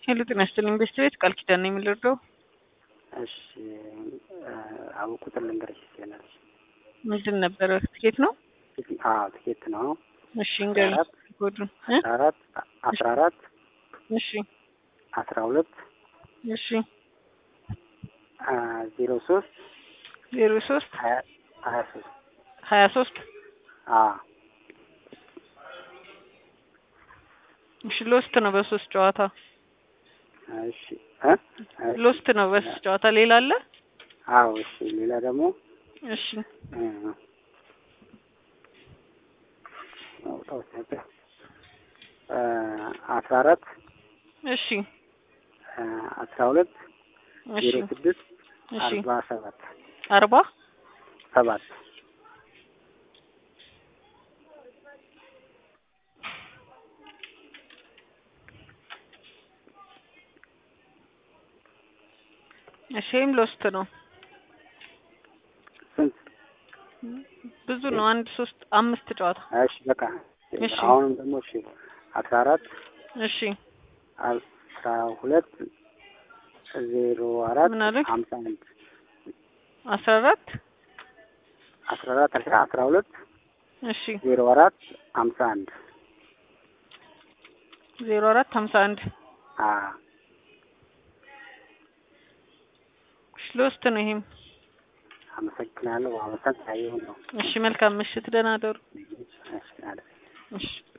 ሄሎ ጤና ይስጥልኝ ቤስት ቤት ቃል ኪዳን ነው የምንረዳው። እሺ አቡ ቁጥር ልንገርሽ ይችላል። ምንድን ነበረ? ትኬት ነው? አዎ ትኬት ነው። እሺ እንገኝ ኮዱን እ አስራ አራት አስራ አራት እሺ አስራ ሁለት እሺ ዜሮ ሶስት ዜሮ ሶስት ሀያ ሀያ ሶስት ሀያ ሶስት አዎ እሺ ሎስት ነው በሶስት ጨዋታ እሺ እ ሎስት ነው በሶስት ጨዋታ ሌላ አለ? አዎ እሺ ሌላ ደግሞ እሺ አስራ አራት እሺ አስራ ሁለት እሺ ዜሮ ስድስት እሺ አርባ ሰባት አርባ ሰባት እሺ ይሄም ሎስት ነው። ስንት? ብዙ ነው። አንድ ሶስት አምስት ጨዋታ እሺ በቃ እሺ። አሁንም ደግሞ እሺ አስራ አራት እሺ አስራ ሁለት ዜሮ አራት ምን አለኝ? ሀምሳ አንድ አስራ አራት አስራ አራት አስራ አስራ ሁለት እሺ ዜሮ አራት ሀምሳ አንድ ዜሮ አራት ሀምሳ አንድ አ እሺ ሎስት ነው ይሄም። አመሰግናለሁ። አመሰግናለሁ ነው እሺ መልካም ምሽት፣ ደህና ደሩ። እሺ አለ እሺ